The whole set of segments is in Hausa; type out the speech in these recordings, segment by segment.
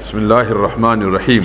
bismillahir rahmanir rahim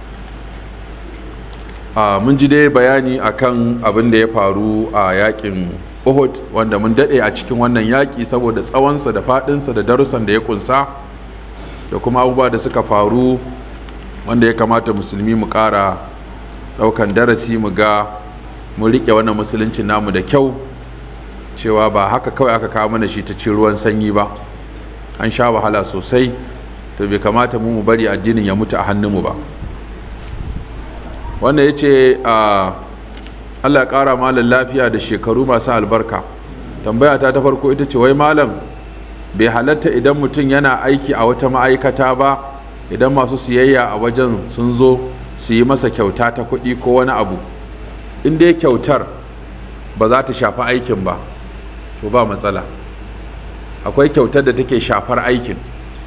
a mun ji dai bayani akan abin da ya faru a yakin uhud wanda mun dade a cikin wannan yaki saboda tsawonsa da fadinsa da darussan da ya kunsa da kuma abubuwa da suka faru wanda ya kamata musulmi mu kara daukan darasi mu ga mu rike wannan musulunci namu da kyau cewa ba haka kawai aka kawo mana shi ta ci ruwan sanyi ba an sha wahala sosai to bai kamata mu mu bari addinin ya mutu a hannunmu ba wanda ya ce allah ya kara malam lafiya da shekaru masu albarka tambaya ta ta farko ita ce wai malam bai halatta idan mutum yana aiki a wata ma'aikata ba idan masu siyayya a wajen sun zo su yi masa kyauta ta kuɗi ko wani abu in dai kyautar ba za ta shafi aikin ba to ba matsala akwai kyautar da take shafar aikin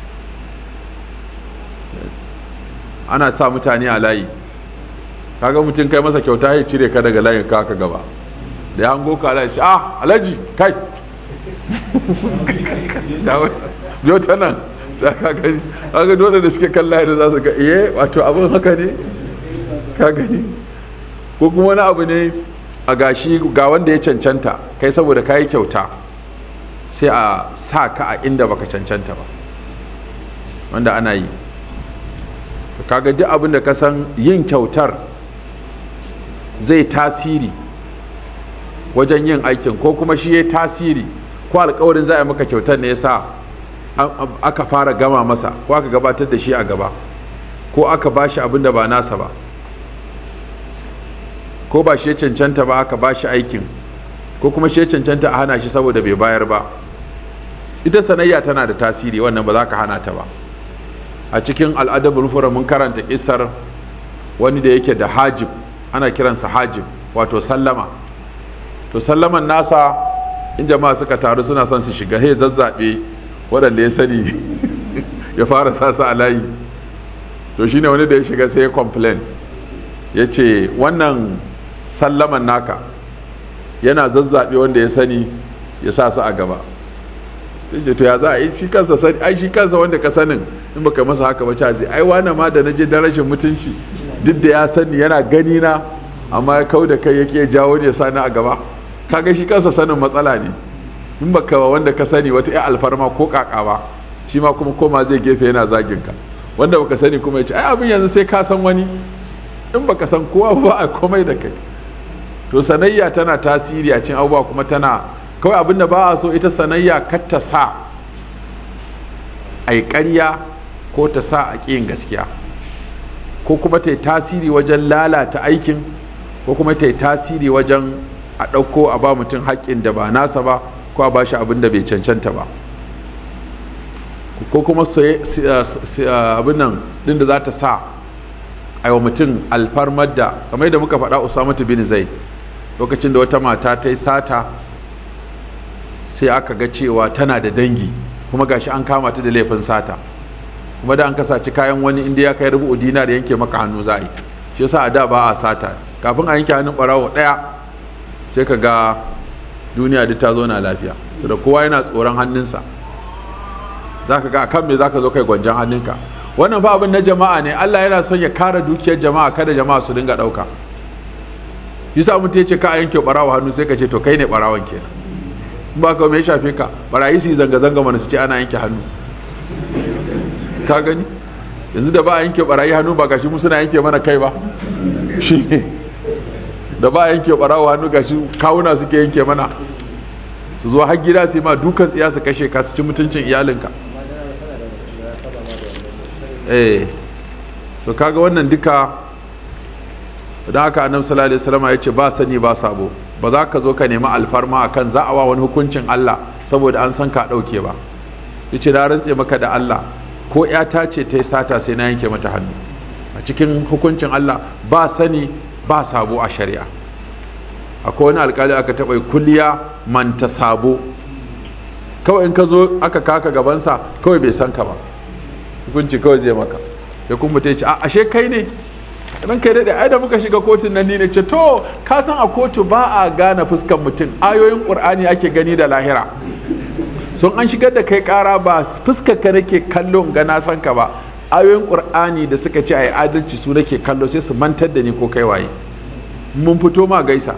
ana sa mutane a layi kaga mutum kai masa kyauta ya cire ka daga layin ka gaba da ya hango ka layi ah alhaji kai yau ta nan sai ka gani kaga dole da suke kan layi da za su ga iye wato abin haka ne ka gani ko kuma wani abu ne a gashi ga wanda ya cancanta kai saboda ka yi kyauta sai a sa ka a inda baka cancanta ba wanda ana yi kaga duk abin da ka san yin kyautar zai tasiri wajen yin aikin ko kuma shi ya tasiri ko alkawarin za a maka kyautar ne yasa aka fara gama masa ko aka gabatar da shi a gaba ko aka ba shi abin da ba nasa ba ko ba shi ya cancanta ba aka ba shi aikin ko kuma shi ya cancanta a hana shi saboda bai bayar ba ita sanayya tana da tasiri wannan ba za ka hana ta ba a cikin al'adabul fura mun karanta kisar wani da yake da hajib ana kiransa hajib wato sallama to sallaman nasa in jama'a suka taru suna son su shiga he zazzabe waɗanda ya sani ya fara sasa a layi to shine wani da ya shiga sai ya complain ya ce wannan sallaman naka yana zazzabe wanda ya sani ya sa su a gaba ce to ya za a yi shi kansa sani ai shi kansa wanda ka sanin in baka masa haka ba ca ai wani ma da naje da rashin mutunci duk da ya sani yana gani na amma ya kau da kai yake jawo ne ya sani a gaba kaga shi kansa sanin matsala ne in baka wanda ka sani wata ya alfarma ko kaka ba shi ma kuma koma zai gefe yana zagin ka wanda baka sani kuma ya ce ai abin yanzu sai ka san wani in baka san kowa ba a komai da kai to sanayya tana tasiri a cikin abubuwa kuma tana kawai abinda ba a so ita sanayya kar ta sa a yi ƙarya ko ta sa a ƙiyin gaskiya ko kuma ta yi tasiri wajen lalata aikin ko kuma ta yi tasiri wajen a ɗauko a ba mutum haƙƙin da ba nasa ba ko a ba shi abin da bai cancanta ba ko kuma abin nan ɗin da za ta sa a wa mutum alfarmar da kamar da muka faɗa usamatu bin zai lokacin da wata mata ta yi sata sai aka ga cewa tana da dangi kuma gashi an kama ta da laifin sata kuma da an kasaci kayan wani inda ya kai rubu dinar yanke maka hannu za a yi shi yasa a da ba a sata kafin a yanke hannun barawo daya sai ka ga duniya duk ta zo na lafiya da kowa yana tsoron hannunsa za ka ga akan me za ka zo kai gwanjan hannunka wannan fa abin na jama'a ne Allah yana son ya kare dukiyar jama'a kada jama'a su dinga ɗauka yasa mutum ya ce ka a yanke barawo hannu sai ka ce to kai ne barawon kenan ba ka mai shafe ka barayi su yi zanga-zanga mana su ce ana yanke hannu ka gani yanzu da ba a yanke barayi hannu ba gashi mu suna yanke mana kai ba shi ne da ba a yanke barawo hannu gashi kawuna suke yanke mana su zo har gida su yi ma dukan tsiya su kashe ka su ci mutuncin iyalinka eh so kaga wannan duka don haka annabi sallallahu alaihi wasallam ya ce ba sani ba sabo ba za ka zo ka nemi alfarma akan za a wa wani hukuncin Allah saboda an san ka ɗauke ba yace na rantse maka da Allah ko ƴata ce ta yi sata sai na yanke mata hannu a cikin hukuncin Allah ba sani ba sabo a shari'a akwai wani alkali aka taɓa kulliya manta sabo kawai in ka zo aka kaka gabansa kawai bai san ka ba hukunci kawai zai maka sai kuma ta ce a ashe kai ne ran kai daɗe ai da muka shiga kotun nan ni ne ce to ka san a kotu ba a gane fuskan mutum ayoyin ƙur'ani ake gani da lahira sun an shigar da kai ƙara ba fuskar ka nake kallo ga na san ka ba ayoyin ƙur'ani da suka ce a yi adalci su nake kallo sai su mantar da ni ko kai waye mun fito ma gaisa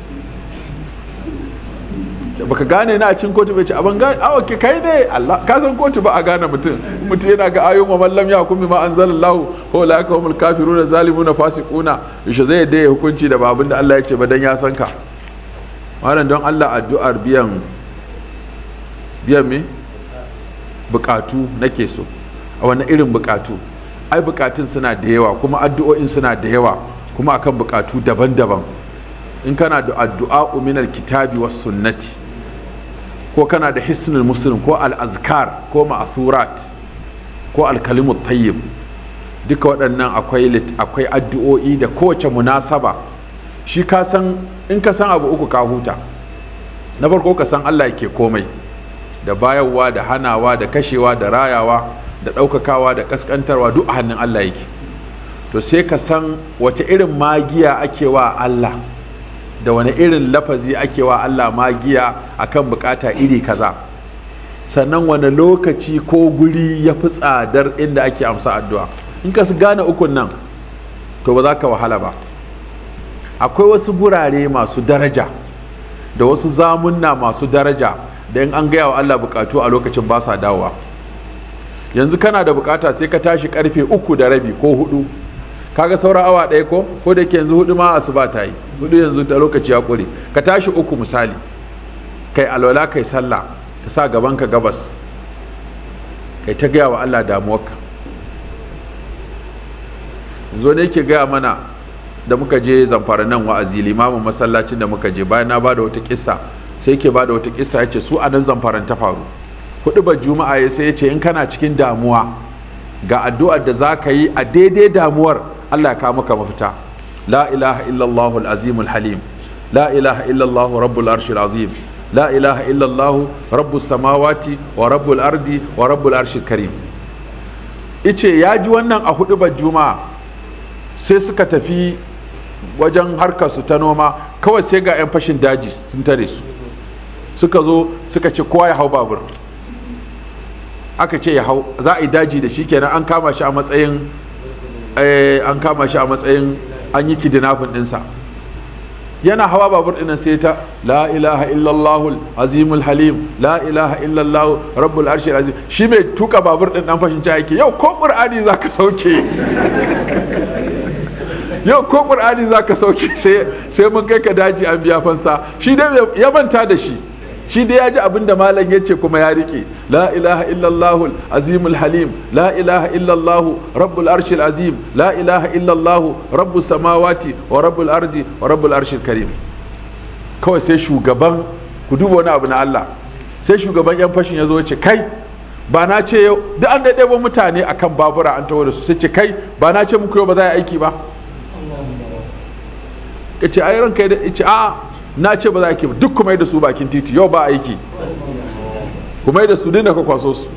baka gane na a cikin kotu bai ce abin gane awa ke kai ne Allah ka san kotu ba a gane mutum mutum yana ga ayoyin wa mallam ya hukumi ma anzalallahu ko la ka humul kafiruna zalimuna fasiquna yaushe zai yadda ya hukunci da babin da Allah ya ce ba dan ya san ka wannan don Allah addu'ar biyan biyan me bukatu nake so a wani irin bukatu ai bukatun suna da yawa kuma addu'o'in suna da yawa kuma akan bukatu daban-daban in kana da addu'a uminar kitabi was sunnati ko kana da hisnul muslim ko al-azkar ko ma'thurat ko al-kalimut tayyib duka waɗannan akwai akwai addu'o'i da kowace munasaba shi ka san in ka san abu uku ka huta na farko ka san Allah yake komai da bayarwa da hanawa da kashewa da rayawa da ɗaukakawa da ƙasƙantarwa duk a hannun Allah yake to sai ka san wace irin magiya ake wa Allah da wani irin lafazi ake wa Allah magiya akan bukata iri kaza sannan wani lokaci ko guri ya fi tsadar inda ake amsa addu'a in ka su gane ukun nan to ba za ka wahala ba akwai wasu gurare masu daraja da wasu zamunna masu daraja da in an gaya wa Allah bukatu a lokacin ba sa dawowa yanzu kana da bukata sai ka tashi karfe uku da rabi ko hudu kaga sauran awa ɗaya ko ko da ke yanzu hudu ma asuba ta yi hudu yanzu da lokaci ya ƙure ka tashi uku misali kai alwala kai sallah ka sa gaban ka gabas kai ta gaya wa Allah damuwarka yanzu wani yake gaya mana da muka je zamfara nan wa'azi limamin masallacin da muka je bayan na ba da wata kissa sai yake ba da wata kissa ya ce su a nan zamfaran ta faru hudu ba juma'a ya sai ya ce in kana cikin damuwa ga addu'ar da za ka yi a daidai damuwar Allah ya kawo maka mafita la ilaha illallah al-azim al-halim la ilaha illallah rabbul arshil azim la ilaha illallah rabbus samawati wa rabbul ardi wa rabbul arshil karim ice ya ji wannan a hudu juma'a sai suka tafi wajen harkar su ta noma kawai sai ga 'yan fashin daji sun tare su suka zo suka ce kowa ya hau babur aka ce ya hau za a yi daji da shi kenan an kama shi a matsayin an kama shi a matsayin an yi kidnapping ɗinsa yana hawa babur ɗinan sai ta la ilaha illallah azimul halim la ilaha illallah rabbul arshil azim shi mai tuka babur ɗin ɗan fashin ca yake yau ko ƙur'ani za ka sauke yau ko ƙur'ani za ka sauke sai mun kai ka daji an biya fansa shi dai ya manta da shi shi dai ya ji abin da malam ya ce kuma ya rike la ilaha illallah azimul halim la ilaha illallah rabbul arshil azim la ilaha illallah rabbus samawati wa rabbul ardi wa rabbul arshil karim kawai sai shugaban ku duba wani abu na Allah sai shugaban yan fashin ya zo ya ce kai ba na ce yau duk an ɗaiɗaiɓo mutane akan babura an taho da su sai ce kai ba na ce muku yau ba za a yi aiki ba ka ce ai ranka ya ce a'a na ce ba za a ba duk kuma da su bakin titi yau ba aiki kuma da su dinda ka kwaso su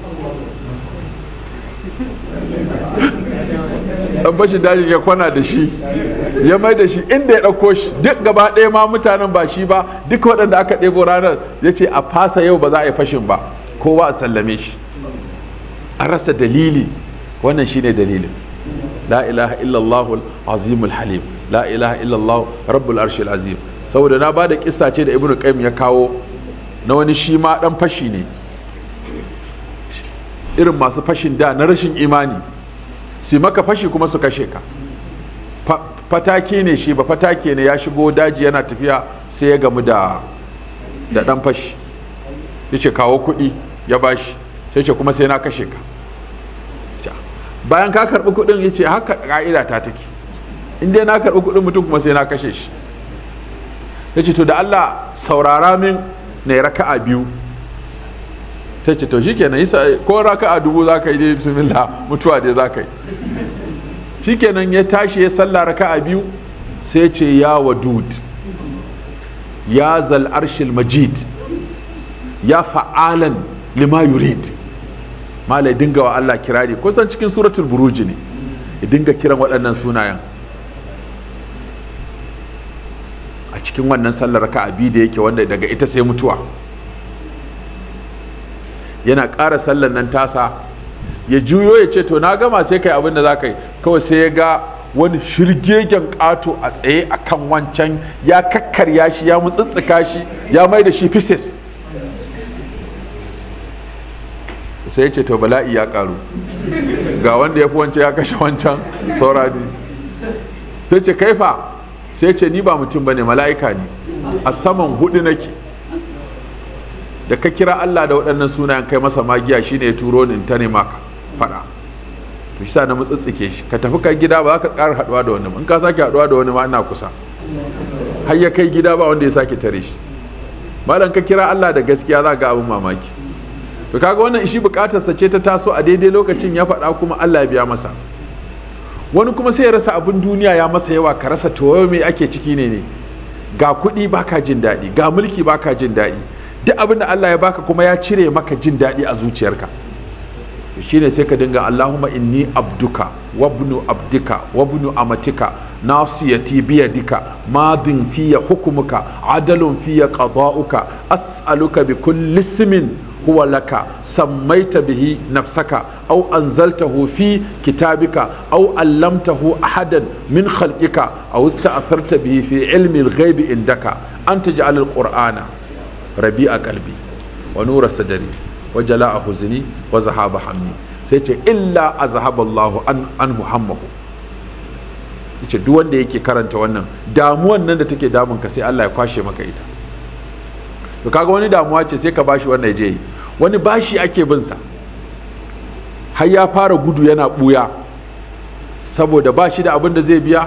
dan bashin dajin ya kwana da shi ya mai da shi inda ya ɗauko shi duk gaba ɗaya ma mutanen ba shi ba duk waɗanda aka ɗebo ranar ya ce a fasa yau ba za a yi fashin ba kowa a sallame shi an rasa dalili wannan shine dalilin la ilaha illallah azimul halim la ilaha illallah rabbul arshil azim saboda na bada kissa ce da ibnu qayyim ya kawo na wani shi ma dan fashi ne irin masu fashin da na rashin imani si maka fashi kuma su kashe ka fatake ne shi ba fatake ne ya shigo daji yana tafiya sai ya gamu da da dan fashi ya ce kawo kuɗi ya bashi sai ce kuma sai na kashe ka bayan ka karɓi kuɗin ya ce haka ƙa'ida ta take in dai na karɓi kuɗin mutum kuma sai na kashe shi ya ce to da Allah saurara min na raka'a biyu ta ce to shikenan yi ko raka'a dubu za ka yi dai bismillah mutuwa dai za ka yi shikenan ya tashi ya salla raka'a biyu sai ce ya wadud ya zal arshil majid ya fa'alan lima yurid malai dinga wa Allah kirari kun san cikin suratul buruji ne ya dinga kiran waɗannan sunayen a cikin wannan sallar raka'a biyu da yake wanda daga ita sai mutuwa yana ƙara sallar nan tasa ya juyo ya ce to na gama sai kai abin da za ka yi kawai sai ya ga wani shirgegen ƙato a tsaye a kan wancan ya kakkarya shi ya mutsitsika shi ya mai da shi pieces sai ya ce to bala'i ya karu ga wanda ya fi wancan ya kashe wancan saura ne sai ce kaifa sai ce ni ba mutum ba ne mala'ika ne a saman hudu nake da ka kira Allah da waɗannan sunayen kai masa magiya shine ya turo ni ta nema ka faɗa to shi sa na mutsitsike shi ka tafi kai gida ba za ka ƙara haɗuwa da wani ba in ka sake haɗuwa da wani ma ina kusa har ya kai gida ba wanda ya sake tare shi malam ka kira Allah da gaskiya za ga abin mamaki to kaga wannan shi bukatarsa ce ta taso a daidai lokacin ya faɗa kuma Allah ya biya masa wani kuma sai ya rasa abin duniya ya masa yawa ka rasa to me ake ciki ne ne ga kuɗi baka jin daɗi ga mulki baka jin daɗi duk abin da Allah ya baka kuma ya cire maka jin daɗi a zuciyarka shine sai ka dinga Allahumma inni abduka wabnu abdika wabnu amatika nasiyati biyadika madin fiya hukumuka adalun fiya qada'uka as'aluka bi kulli ismin huwa laka sammaita bihi nafsaka aw anzaltahu fi kitabika aw allamtahu ahadan min khalqika aw ista'tharta bihi fi ilmi al-ghaib indaka an taj'al al-qur'ana rabi'a qalbi wa nura sadri wa jala'a huzni wa zahaba hammi sai ce illa azhaba Allahu an anhu hammahu yace duk wanda yake karanta wannan damuwan nan da take damun ka sai Allah ya kwashe maka ita to kaga wani damuwa ce sai ka bashi wannan ya je yi wani bashi ake bin sa har ya fara gudu yana buya saboda bashi da abin da zai biya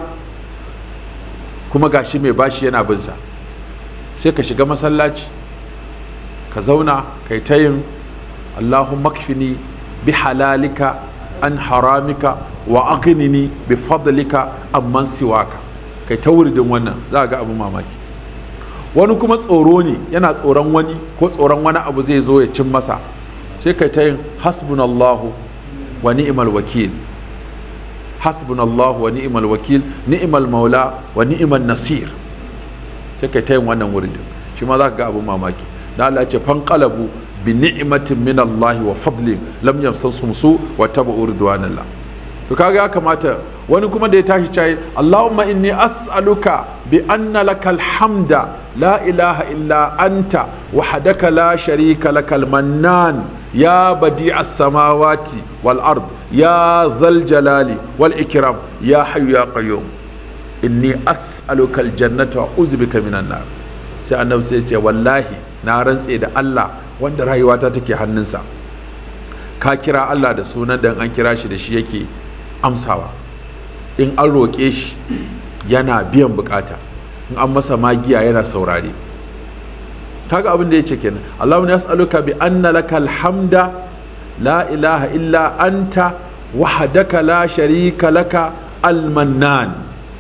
kuma gashi mai bashi yana bin sa sai ka shiga masallaci ka zauna kai ta yin Allahumma kfini bi halalika an haramika wa aghnini bi fadlika amman siwaka kai ta wuridin wannan za ga abin mamaki wani kuma tsoro ne yana tsoron wani ko tsoron wani abu zai zo ya cin masa sai kai ta yin hasbunallahu wa ni'mal wakil hasbunallahu wa ni'mal wakil ni'mal maula wa ni'mal nasir sai kai ta yin wannan wuridin shi ma za ka ga abin mamaki da Allah ya ce fanqalabu bi ni'matin min Allah wa fadlin lam yamsasum su wa tabu ridwanallah to kaga ya kamata wani kuma da ya tashi cayi Allahumma inni as'aluka bi anna lakal hamda la ilaha illa anta wahdaka la sharika lakal mannan ya badi'a samawati wal ard ya dhal jalali wal ikram ya hayyu ya qayyum inni as'aluka al jannata wa uzbika minan nar sai annabi sai ya ce wallahi na rantse da Allah wanda rayuwata take hannunsa ka kira Allah da sunan da an kira shi da shi yake amsawa in an roƙe shi yana biyan bukata in an masa magiya yana saurare kaga abin da ya ce kenan Allahumma yas'aluka bi anna lakal hamda la ilaha illa anta wahdaka la sharika laka al-mannan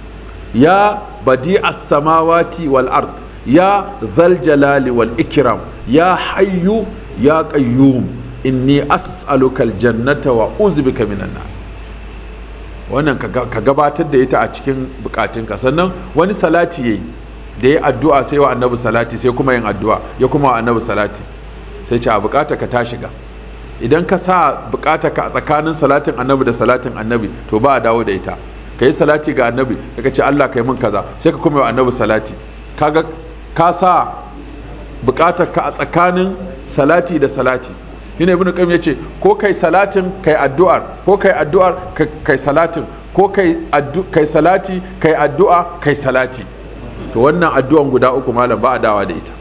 ya badi'as samawati wal ard ya dhal jalali wal ikram ya hayyu ya qayyum inni as'aluka al-jannata wa uzbika minan nar wannan ka gabatar da ita a cikin bukatunka sannan wani salati yayi da ya addu'a sai wa annabi salati sai kuma yin addu'a ya kuma wa annabi salati sai ce a bukata ka ta shiga idan ka sa bukata ka a tsakanin salatin annabi da salatin annabi to ba a dawo da ita ka yi salati ga annabi ka ce Allah ka yi min kaza sai ka kuma wa annabi salati kaga ka sa bukatar ka a tsakanin salati da salati shine ibnu qayyim yace ko kai salatin kai addu'ar ko kai addu'ar kai salatin ko kai kai salati kai addu'a kai salati to wannan addu'an guda uku malam ba a dawa da ita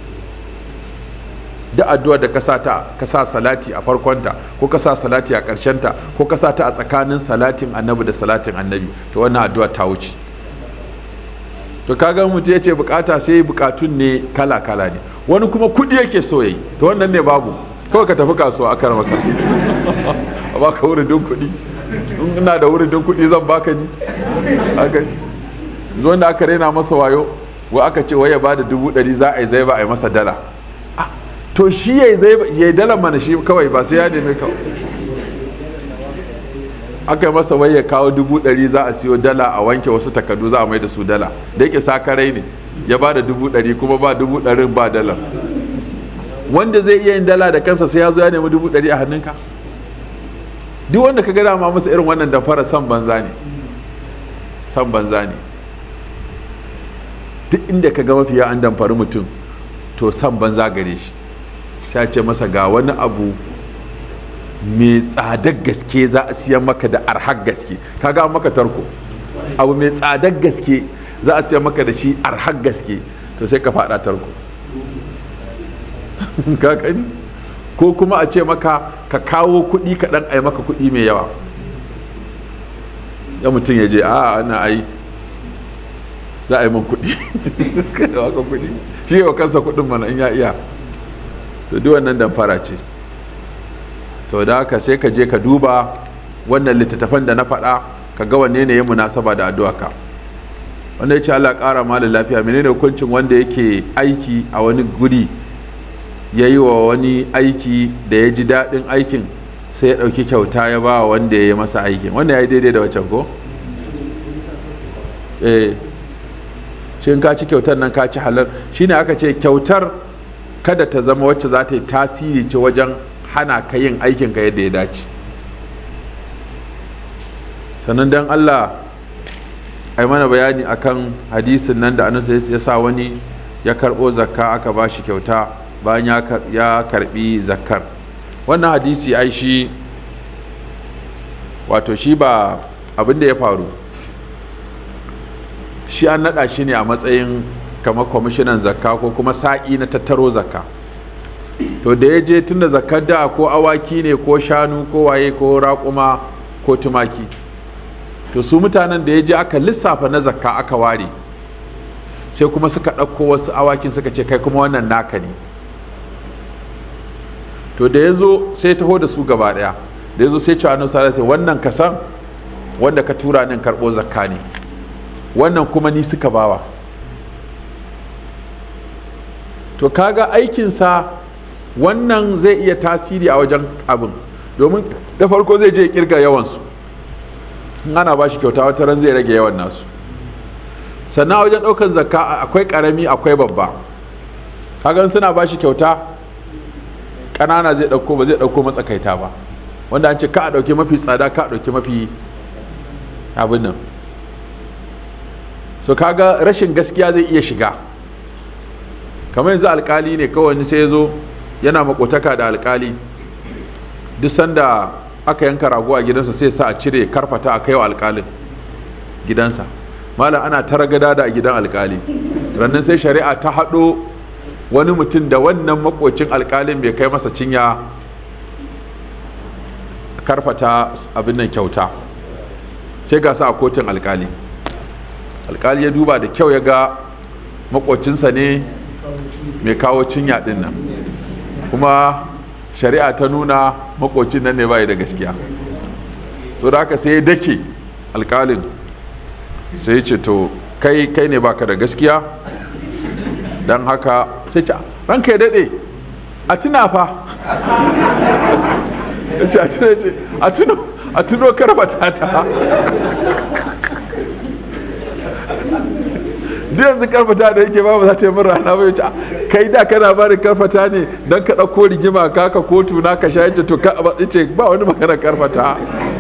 da addu'ar da ka sa ta ka sa salati a farkonta ko ka sa salati a ta ko ka sa ta a tsakanin salatin annabi da salatin annabi to wannan addu'a ta wuce to kaga mutum ya ce bukata sai bukatun ne kala kala ne wani kuma kudi yake so yayi to wannan ne babu kawai ka tafi kasuwa a karama ka a baka wuridin kuɗi in ina da wuridin kuɗi zan baka ni aka zuwan da aka raina masa wayo wa aka ce wai ya ba da dubu ɗari za a yi zai ba a yi masa dala to shi ya yi zai ya yi dala mana shi kawai ba sai ya nemi kawai aka yi masa wai ya kawo dubu ɗari za a siyo dala a wanke wasu takardu za a mai da su dala da yake sakarai ne ya ba da dubu ɗari kuma ba dubu ɗarin ba dala wanda zai iya yin dala da kansa sai ya zo ya nemi dubu ɗari a hannunka duk wanda ka gada ma masa irin wannan damfara san banza ne san banza ne duk inda ka ga mafiya an damfari mutum to san banza gare shi sai ce masa ga wani abu mai tsadar gaske za a siyan maka da arhar gaske kaga an maka tarko abu mai tsadar gaske za a siyan maka da shi arhar gaske to sai ka fada tarko ka gani ko kuma a ce maka ka kawo kuɗi kaɗan a yi maka kuɗi mai yawa ya mutum ya je a ana ai za a yi min kuɗi ka kuɗi shi wa kansa kuɗin mana in ya iya to duk wannan damfara ce to da haka sai ka je ka duba wannan littattafan da na faɗa ka ga wanne ne ya munasaba da addu'a ka wanda ya ce Allah ƙara malin lafiya menene hukuncin wanda yake aiki a wani guri ya yi wa wani aiki da ya ji daɗin aikin sai ya ɗauki kyauta ya ba wa wanda ya yi masa aikin wanda ya yi daidai da wacan ko? eh shi ka ci kyautar nan ka ci halar shine aka ce kyautar kada ta zama wacce za ta yi tasiri ce wajen hana ka yin aikinka yadda ya dace sannan don allah ai mana bayani akan hadisin nan da annabi ya sa wani ya karɓo zakka aka ba shi kyauta bayan ya karɓi zakkar wannan hadisi ai shi wato shi ba abin da ya faru shi an naɗa shi ne a matsayin kamar kwamishinan zakka ko kuma sa'i na tattaro zakka to da ya je tun da zakkar da ko awaki ne ko shanu ko waye ko raƙuma ko tumaki to su mutanen da ya je aka lissafa na zakka aka ware sai kuma suka ɗauko wasu awakin suka ce kai kuma wannan naka ne to da ya zo sai taho da su gaba ɗaya da ya zo sai cewa annabi sallallahu alaihi wannan kasan wanda ka tura nan karɓo zakka ne wannan kuma ni suka bawa to kaga aikinsa wannan zai iya tasiri a wajen abin domin da farko zai je kirga yawansu in ana ba shi kyauta wata ran zai rage yawan nasu sannan wajen ɗaukar zakka akwai ƙarami akwai babba kagan suna ba shi kyauta ƙanana zai ɗauko ba zai ɗauko matsakaita ba wanda an ce ka a ɗauki mafi tsada ka a ɗauki mafi abin nan so kaga rashin gaskiya zai iya shiga kamar yanzu alkali ne kawai sai ya zo yana makotaka da alkali duk sanda aka yanka rago a gidansa sai sa a cire karfata a kai wa alkalin gidansa malam ana tara gada da a gidan alkali rannan sai shari'a ta haɗo wani mutum da wannan makocin alkalin bai kai masa cinya karfata abin nan kyauta sai ga sa a kotun alkali alkali ya duba da kyau ya ga makocinsa ne mai kawo cinya din nan kuma shari'a ta nuna makocin nan ne bai da gaskiya so da haka sai ya dake alkalin sai ce to kai kai ne baka da gaskiya don haka sai ce ranka ya daɗe a tuna fa ya ce a tuno a tuno karfata ta duk yanzu karfata da yake ba za ta yi min rana ba yace kai da kana bani karfata ne dan ka dauko rigima ka ka kotu na ka shaye to ka yace ba wani magana karfata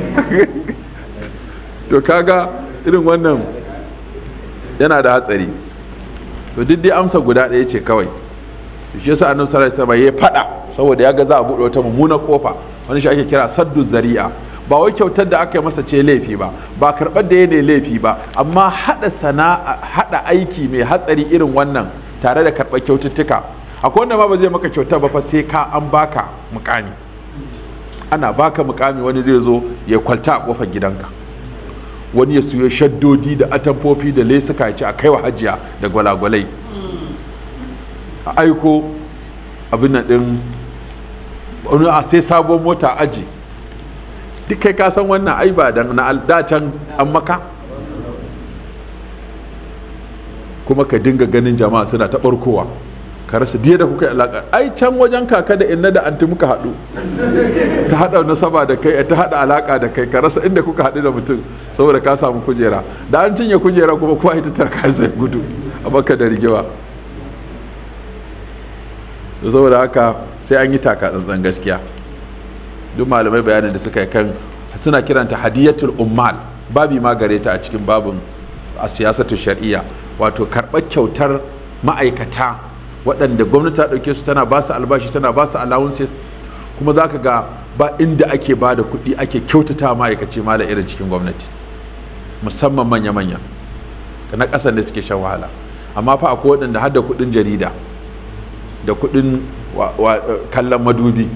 to kaga irin wannan yana da hatsari to duk dai amsa guda ɗaya ce kawai shi yasa annabi sallallahu alaihi wasallam ya fada saboda ya ga za a buɗe wata mummunar kofa wani shi ake kira saddu zari'a ba wai kyautar da aka yi masa ce laifi ba ba karɓar da ya ne laifi ba amma haɗa sana'a haɗa aiki mai hatsari irin wannan tare da karɓar kyaututtuka akwai wanda ma ba zai maka kyauta ba fa sai ka an baka mukami ana baka mukami wani zai zo ya kwalta a kofar gidanka wani ya siyo shaddodi da atamfofi da lesuka ya ce a kaiwa hajiya da gwalagwalai a aiko abin nan ɗin wani a sai sabon mota aji duk kai ka san wannan ai ba dan na dacen an maka kuma ka dinga ganin jama'a suna ta barkowa ka rasa diya da kuka yi alaƙa ai can wajen kaka da inna da anti muka haɗu ta haɗa nasaba da kai ta haɗa alaƙa da kai ka rasa inda kuka haɗu da mutum saboda ka samu kujera da an cinye kujera kuma kowa ita ta kai sai gudu a baka da rigewa saboda haka sai an yi taka tsantsan gaskiya duk malamai bayanin da suka yi kan suna kiranta hadiyatul ummal babi ma gare ta a cikin babin a siyasatu shari'a wato karɓar kyautar ma'aikata waɗanda gwamnati ta ɗauke su tana ba su albashi tana ba su allowances kuma za ka ga ba inda ake ba da kuɗi ake kyautata ma'aikaci mala irin cikin gwamnati musamman manya-manya na ƙasan da suke shan wahala amma fa akwai waɗanda har da kuɗin jarida da kuɗin kallon madubi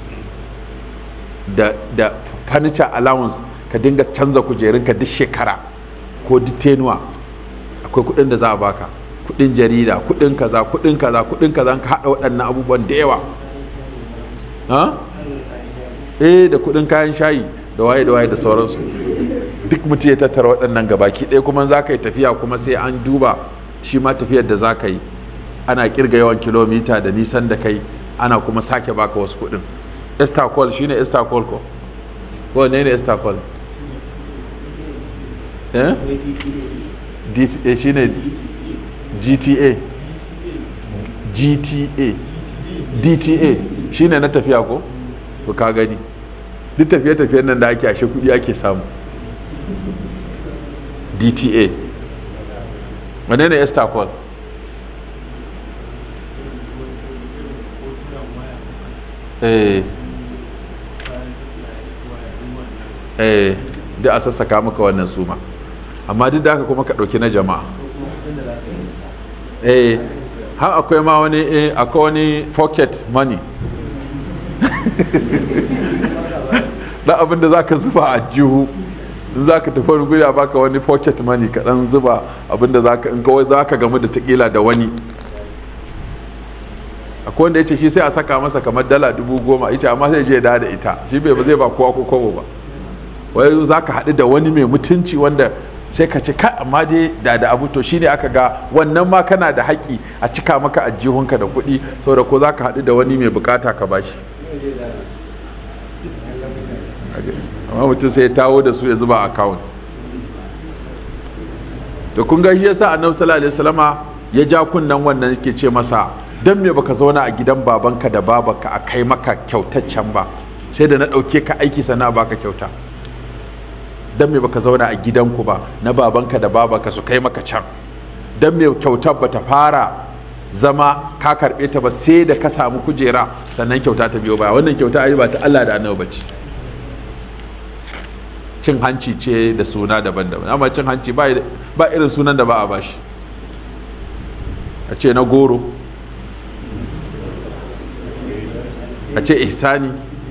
da da furniture allowance ka dinga canza kujerunka duk shekara ko duk tenuwa akwai kuɗin da za a baka kuɗin jarida kuɗin kaza kuɗin kaza kuɗin kaza ka haɗa waɗannan abubuwan da yawa eh da kuɗin kayan shayi da waye da waye da sauransu duk mutum ya tattara waɗannan gabaki ɗaya kuma za ka yi tafiya kuma sai an duba shi ma tafiyar da za ka yi ana kirga yawan kilomita da nisan da kai ana kuma sake baka wasu kuɗin estacol shine estacol ko ko ne ne estacol eh dpa shine gta gta dta shine na tafiya ko to ka gani duk tafiye-tafiyen nan da ake ashe kudi ake samu dta wane ne estacol eh eh da a sassaka maka wannan suma amma duk da haka kuma ka ɗauki na jama'a eh har akwai ma wani eh, akwai wani pocket money da abin da za ka zuba a jihu in za ka tafi wani guri a baka wani pocket money ka dan zuba abin da za ka in kawai za ka gamu da takila da wani akwai wanda ya ce shi sai a saka masa kamar dala dubu goma ita amma sai je da da ita shi bai ba zai ba kowa ko kowa ba wai za ka haɗu da wani mai mutunci wanda sai ka ci kai amma dai da da abu to shine aka ga wannan ma kana da haƙƙi a cika maka ajihunka da kuɗi saboda ko za ka haɗu da wani mai bukata ka bashi amma mutum sai ya tawo da su ya zuba a akawun da kun ga shi yasa annabi sallallahu alaihi wasallama ya ja kunnan wannan yake ce masa dan me baka zauna a gidan babanka da babanka a kai maka kyautaccen ba sai da na ɗauke ka aiki sana baka kyauta dan me baka zauna a gidanku ba na babanka da babanka su kai maka can dan me kyautar bata fara zama ka karɓe ta ba sai da ka samu kujera sannan kyauta ta biyo baya wannan kyauta ai ba ta Allah da annabi bace cin hanci ce da suna daban-daban amma cin hanci ba irin sunan da ba a bashi a ce na goro a ce ihsani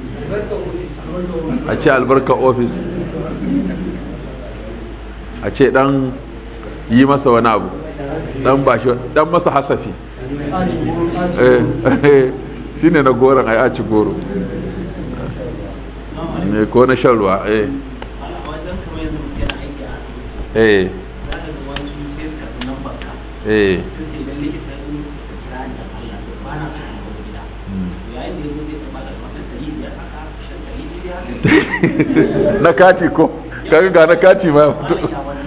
a ce albarka ofis a ce dan yi masa wani abu dan bashi dan masa hasafi shi ne na goron a ci goro ne ko na shan ruwa eh eh eh na kati ko kaga ga na kati ma ya fito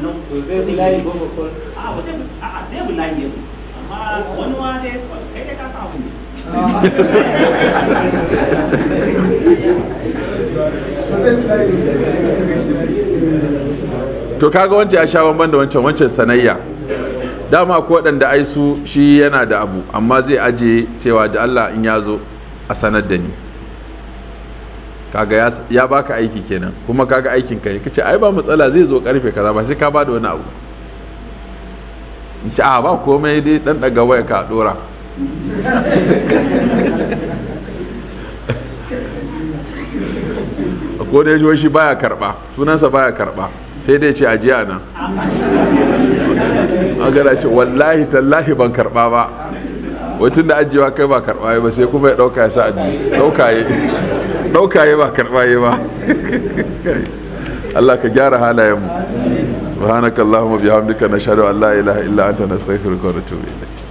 to kaga wancan ya sha bamban da wancan wancan sanayya dama ko waɗanda ai su shi yana da abu amma zai aje cewa da Allah in ya zo a sanar da ni kaga ya baka aiki kenan kuma kaga aikin ka kace ai ba matsala zai zo karfe kaza ba sai ka bada wani abu in ci a ba komai dai dan daga waya ka dora ko da ya shi baya karba sunansa baya karba sai dai ce ajiya nan agara ce wallahi tallahi ban karba ba wutun da ajiyewa kai ba karba ba sai kuma ya dauka ya sa ajiye dauka ya dauka ya ba karba ya ba Allah ka gyara halayen mu subhanakallahumma bihamdika nashhadu an la ilaha illa anta nastaghfiruka wa natubu ilayk